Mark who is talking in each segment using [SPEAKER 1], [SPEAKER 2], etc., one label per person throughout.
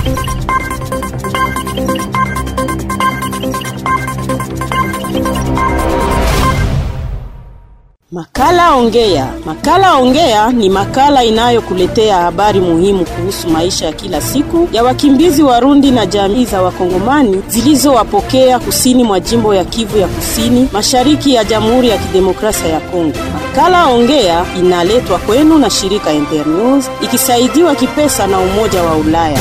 [SPEAKER 1] Makala Ongea. Makala Ongea ni makala inayokuletea habari muhimu kuhusu maisha ya kila siku ya wakimbizi Warundi na jamii za Wakongomani zilizowapokea kusini mwa jimbo ya Kivu ya Kusini, mashariki ya Jamhuri ya Kidemokrasia ya Kongo. Makala Ongea inaletwa kwenu na shirika Internews ikisaidiwa kipesa na Umoja wa Ulaya.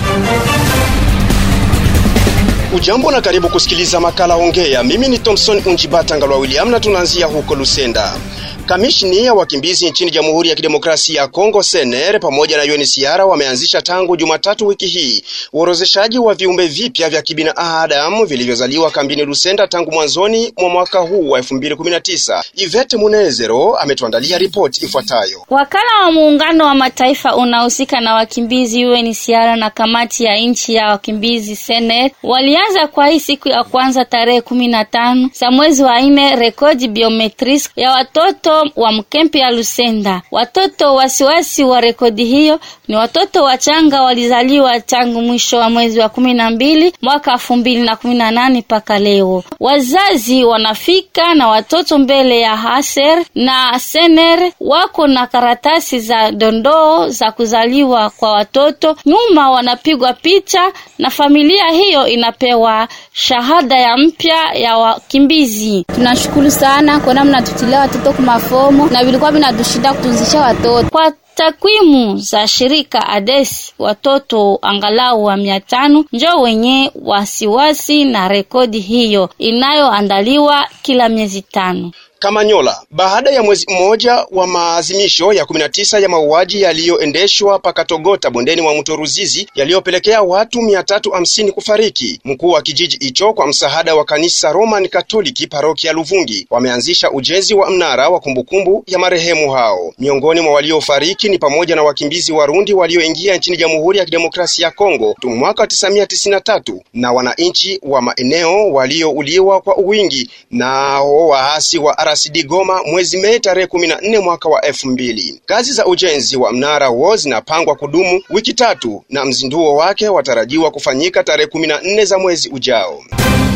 [SPEAKER 2] Ujambo na karibu kusikiliza makala Ongea. Mimi ni Thompson Unjibata Ngalwa William na tunaanzia huko Lusenda. Kamishni ya wakimbizi nchini Jamhuri ya Kidemokrasia ya Kongo Sener pamoja na UNHCR wameanzisha tangu Jumatatu wiki hii uorozeshaji wa viumbe vipya vya kibinadamu vilivyozaliwa kambini Lusenda tangu mwanzoni mwa mwaka huu wa 2019. Ivete Munezero ametuandalia ripoti ifuatayo.
[SPEAKER 3] Wakala wa Muungano wa Mataifa unahusika na wakimbizi UNHCR na kamati ya nchi ya wakimbizi Sener walianza kwa hii siku ya kwanza tarehe kumi na tano za mwezi wa nne rekodi biometris ya watoto wa mkempi ya Lusenda. Watoto wasiwasi wa rekodi hiyo ni watoto wachanga walizaliwa tangu mwisho wa mwezi wa kumi na mbili mwaka elfu mbili na kumi na nane mpaka leo. Wazazi wanafika na watoto mbele ya Haser na Sener wako na karatasi za dondoo za kuzaliwa kwa watoto, nyuma wanapigwa picha na familia hiyo inapewa shahada ya mpya ya wakimbizi.
[SPEAKER 4] Tunashukuru sana kwa namna tutilia watoto kumafomo na vilikuwa vinatushinda kutunzisha watoto
[SPEAKER 3] kwa takwimu za shirika ADES watoto angalau wa mia tano njo wenye wasiwasi na rekodi hiyo inayoandaliwa kila miezi tano.
[SPEAKER 2] Kamanyola. Baada ya mwezi mmoja wa maazimisho ya 19 ya mauaji yaliyoendeshwa pakatogota bondeni mwa mto Ruzizi yaliyopelekea watu 350 kufariki, mkuu wa kijiji hicho kwa msaada wa kanisa Roman Katoliki parokia ya Luvungi wameanzisha ujenzi wa mnara wa kumbukumbu ya marehemu hao. Miongoni mwa waliofariki ni pamoja na wakimbizi Warundi walioingia nchini Jamhuri ya Kidemokrasia ya Kongo tu mwaka 1993 na wananchi wa maeneo waliouliwa kwa uwingi nao waasi wa RCD Goma mwezi Mei tarehe 14 mwaka wa elfu mbili. Kazi za ujenzi wa mnara huo zinapangwa kudumu wiki tatu na mzinduo wake watarajiwa kufanyika tarehe 14 za mwezi ujao.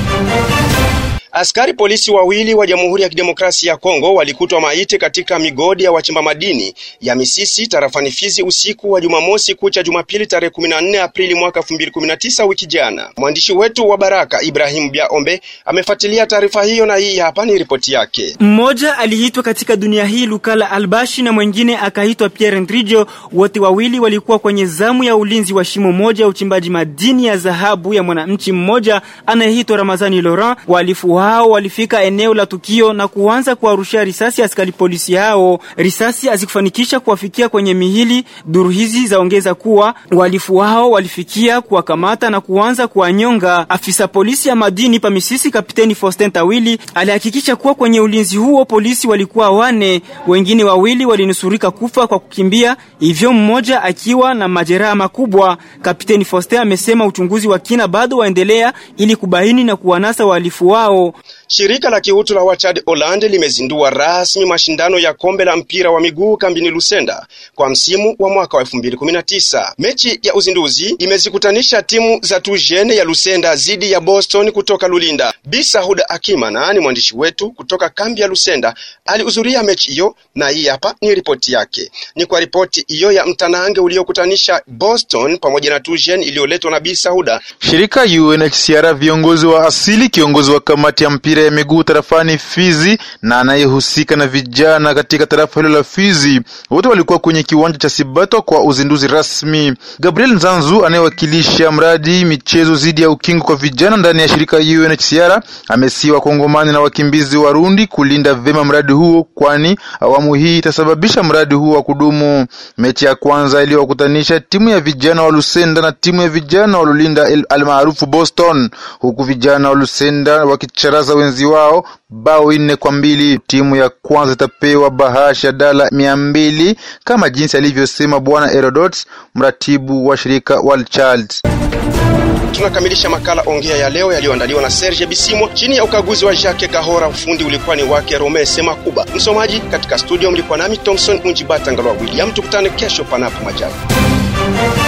[SPEAKER 2] Askari polisi wawili wa Jamhuri ya Kidemokrasia ya Kongo walikutwa maiti katika migodi ya wachimba madini ya Misisi tarafani Fizi usiku wa Jumamosi kucha Jumapili tarehe 14 Aprili mwaka 2019 wiki jana. Mwandishi wetu wa Baraka Ibrahim Biaombe amefuatilia taarifa hiyo na hii hapa ni ripoti yake.
[SPEAKER 5] Mmoja aliitwa katika dunia hii Lukala Albashi na mwingine akaitwa Pierre Ndrijo. Wote wawili walikuwa kwenye zamu ya ulinzi wa shimo moja ya uchimbaji madini ya dhahabu ya mwananchi mmoja anayeitwa Ramazani Laurent. Walifu hao walifika eneo la tukio na kuanza kuwarushia risasi askari polisi hao. Risasi hazikufanikisha kuwafikia kwenye mihili. Duru hizi zaongeza kuwa walifu hao walifikia kuwakamata na kuanza kuwanyonga. Afisa polisi ya madini pa Misisi, Kapiteni Faustin Tawili alihakikisha kuwa kwenye ulinzi huo polisi walikuwa wane, wengine wawili walinusurika kufa kwa kukimbia, hivyo mmoja akiwa na majeraha makubwa. Kapiteni Faustin amesema uchunguzi wa kina bado waendelea ili kubaini na kuwanasa wahalifu wao.
[SPEAKER 2] Shirika la kiutu la Wachad Holland limezindua rasmi mashindano ya kombe la mpira wa miguu kambini Lusenda kwa msimu wa mwaka wa 2019. Mechi ya uzinduzi imezikutanisha timu za Tujene ya Lusenda zidi ya Boston kutoka Lulinda. Bisa Huda Akimana ni mwandishi wetu kutoka kambi ya Lusenda, alihudhuria mechi hiyo na hii hapa ni ripoti yake. Ni kwa ripoti hiyo ya mtanange uliokutanisha Boston pamoja na Tujene iliyoletwa na Bisa Huda.
[SPEAKER 6] Shirika UNHCR, viongozi wa asili, kiongozi wa kamati ya mpira ya miguu tarafani Fizi na anayehusika na vijana katika tarafa hilo la Fizi wote walikuwa kwenye kiwanja cha Sibato kwa uzinduzi rasmi. Gabriel Nzanzu anayewakilisha mradi michezo dhidi ya ukingo kwa vijana ndani ya shirika UNHCR amesihi wakongomani na wakimbizi Warundi kulinda vema mradi huo, kwani awamu hii itasababisha mradi huo wa kudumu. Mechi ya kwanza iliyowakutanisha timu ya vijana wa Lusenda na timu ya vijana wa Lulinda almaarufu Boston, huku vijana wa Lusenda wakicharaza wenzi wao bao nne kwa mbili. Timu ya kwanza itapewa bahasha dala mia mbili kama jinsi alivyosema Bwana Herodot, mratibu wa shirika World Child.
[SPEAKER 2] Tunakamilisha makala ongea ya leo yaliyoandaliwa na Serge Bisimwa chini ya ukaguzi wa Jacques Kahora. Ufundi ulikuwa ni wake Rome Semakuba. Msomaji katika studio mlikuwa nami Thompson Unjibata Ngalwa William. Tukutane kesho panapo majaliwa.